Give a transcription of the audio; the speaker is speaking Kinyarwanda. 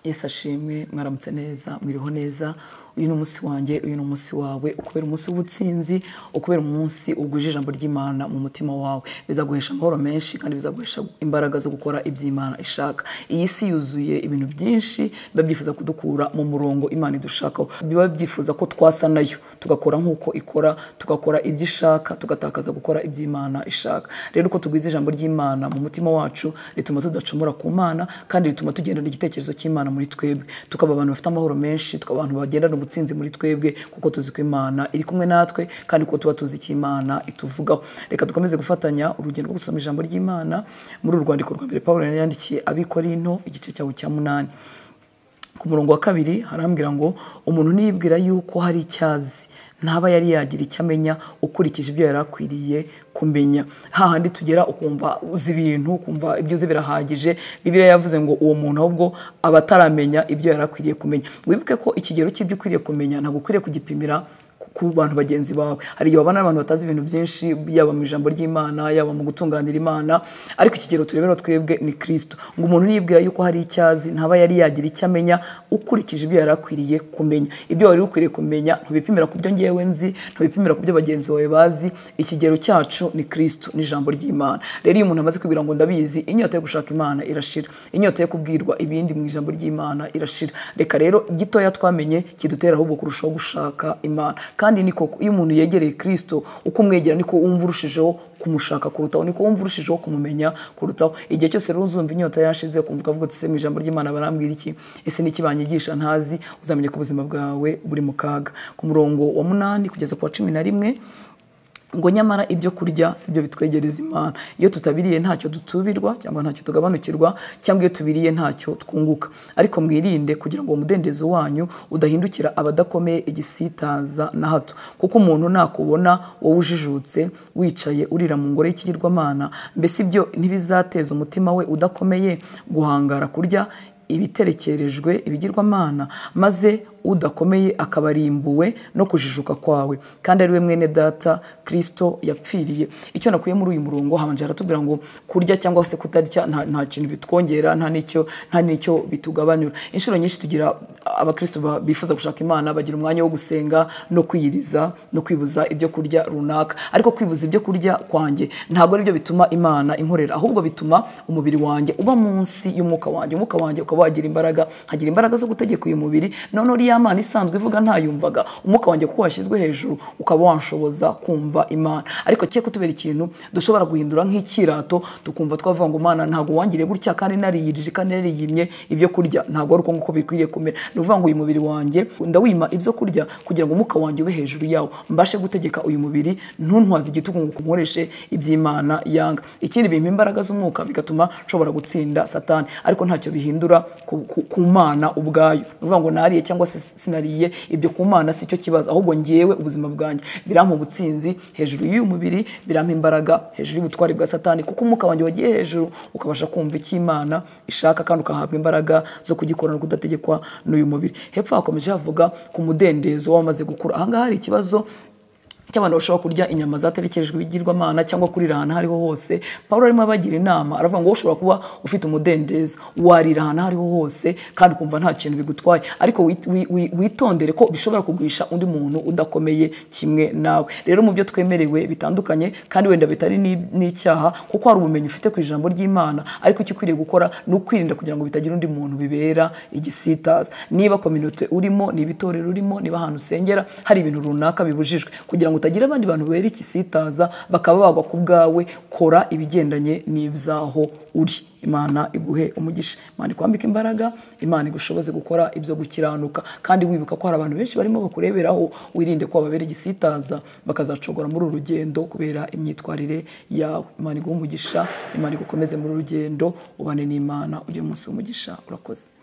Yesu ashimwe mwaramutse neza mwiriho neza uyu ni umunsi wanjye uyu ni umunsi wawe ukubera umunsi w'ubutsinzi ukubera umunsi uguje ijambo ry'imana mu mutima wawe bizaguhesha amahoro menshi kandi bizaguhesha imbaraga zo gukora iby'imana ishaka iyi si yuzuye ibintu byinshi biba byifuza kudukura mu murongo imana idushakaho biba byifuza ko twasa nayo tugakora nk'uko ikora tugakora ibyo ishaka tugatakaza gukora iby'imana ishaka rero uko tugwiza ijambo ry'imana mu mutima wacu rituma tudacumura ku mana kandi rituma tugendana igitekerezo cy'imana muri twebwe tukaba abantu bafite amahoro menshi tukaba abantu bagendana ubutsinzi muri twebwe kuko tuzi ko imana iri kumwe natwe kandi kuko tuba tuzi ko imana ituvugaho reka dukomeze gufatanya urugendo rwo gusoma ijambo ry'imana muri uru rwandiko rwa mbere paul yari yandikiye abikorinto igice cyawo cya munani ku murongo wa kabiri harambwira ngo umuntu niyibwira yuko hari icyo azi ntaba yari yagira icyo amenya ukurikije ibyo yari akwiriye kumenya hahandi tugera ukumva uzi ibintu ukumva ibyo uzi birahagije bibiriya yavuze ngo uwo muntu ahubwo aba ataramenya ibyo yari akwiriye kumenya wibuke ko ikigero cy'ibyo ukwiriye kumenya ntabwo ukwiriye kugipimira ku bantu bagenzi bawe hari igihe wabana n'abantu batazi ibintu byinshi yaba mu ijambo ry'imana yaba mu gutunganira imana ariko ikigero turebera twebwe ni kirisito ngo umuntu niyibwira yuko hari icyazi ntaba yari yagira icyo amenya ukurikije ibyo yari akwiriye kumenya ibyo wari ukwiriye kumenya ntubipimira ku byo ngewe nzi ntubipimira ku byo bagenzi bawe bazi ikigero cyacu ni kirisito n'ijambo ry'imana rero iyo umuntu amaze kwibwira ngo ndabizi inyota yo gushaka imana irashira inyota yo kubwirwa ibindi mu ijambo ry'imana irashira reka rero gitoya twamenye kidutera ahubwo kurushaho gushaka imana kandi niko iyo umuntu yegereye kirisito uko umwegera niko wumva urushijeho kumushaka kurutaho niko wumva urushijeho kumumenya kurutaho igihe cyose rero uzumva inyota yashize kumva ukavuga ati mu ijambo ry'imana barambwira iki ese niki banyigisha ntazi uzamenya ko ubuzima bwawe buri mu kaga ku murongo wa munani kugeza ku wa cumi na rimwe ngo nyamara ibyo kurya si byo bitwegereza imana iyo tutabiriye ntacyo dutubirwa cyangwa ntacyo tugabanukirwa cyangwa iyo tubiriye ntacyo twunguka ariko mwirinde kugira ngo umudendezo wanyu udahindukira abadakomeye igisitaza na hato kuko umuntu nakubona wowe ujijutse wicaye urira mu ngoro y'ikigirwamana mbese ibyo ntibizateza umutima we udakomeye guhangara kurya ibiterekerejwe ibigirwamana maze udakomeye akabarimbuwe no kujijuka kwawe kandi ari we mwene data kirisito yapfiriye icyo nakuye muri uyu murongo habanje haratubwira ngo kurya cyangwa se kutarya nta kintu bitwongera nta n'icyo nta n'icyo bitugabanura inshuro nyinshi tugira abakirisito bifuza gushaka imana bagira umwanya wo gusenga no kwiyiriza no kwibuza ibyo kurya runaka ariko kwibuza ibyo kurya kwanjye ntabwo aribyo bituma imana inkorera ahubwo bituma umubiri wanjye uba munsi y'umwuka wanjye umwuka wanjye ukaba wagira imbaraga nkagira imbaraga zo gutegeka uyu mubiri none uriya mana isanzwe ivuga ntayumvaga umwuka wanjye kuko washyizwe hejuru ukaba wanshoboza kumva imana ariko cye kutubera ikintu dushobora guhindura nk'ikirato tukumva twavuga ngo mana ntabwo wangiriye gutya kandi nariyirije kandi nariyimye ibyo kurya ntabwo ari uko nguko bikwiriye kumera ni ukuvuga ngo uyu mubiri wanjye ndawima ibyo kurya kugira ngo umwuka wanjye ube hejuru yawo mbashe gutegeka uyu mubiri ntuntwaze igitugu ngo ukunkoreshe iby'imana yanga ikindi bimpa imbaraga z'umwuka bigatuma nshobora gutsinda satani ariko ntacyo bihindura ku mana ubwayo ni ukuvuga ngo nariye cyangwa se sinariye ibyo ku mana si cyo kibazo ahubwo ngewe ubuzima bwanjye birampa ubutsinzi hejuru y'uyu mubiri birampa imbaraga hejuru y'ubutwari bwa satani kuko umwuka wanjye wagiye hejuru ukabasha kumva icyo imana ishaka kandi ugahabwa imbaraga zo kugikorana kudategekwa n'uyu mubiri hepfo hakomeje havuga ku mudendezo w'amaze gukura ahangaha hari ikibazo cy'abantu bashobora kurya inyama zaterekejwe ibigirwamana cyangwa kurira ahantu aho ariho hose pawulo arimo abagira inama aravuga ngo ushobora kuba ufite umudendezo warira ahantu aho ariho hose kandi ukumva nta kintu bigutwaye ariko witondere ko bishobora kugwisha undi muntu udakomeye kimwe nawe rero mu byo twemerewe bitandukanye kandi wenda bitari n'icyaha kuko hari ubumenyi ufite ku ijambo ry'imana ariko icyo ukwiriye gukora ni ukwirinda kugira ngo bitagira undi muntu bibera igisitaza niba kominote urimo niba itorero urimo niba ahantu usengera hari ibintu runaka bibujijwe kugira ngo utagira abandi bantu bera ikisitaza bakaba bagwa ku bwawe kora ibigendanye n'ibyaho uri imana iguhe umugisha imana ikwambika imbaraga imana igushoboze gukora ibyo gukiranuka kandi wibuka ko hari abantu benshi barimo bakureberaho wirinde ko babera igisitaza bakazacogora muri uru rugendo kubera imyitwarire yawe imana iguhe umugisha imana igukomeze muri uru rugendo ubane n'imana ugire umunsi w'umugisha urakoze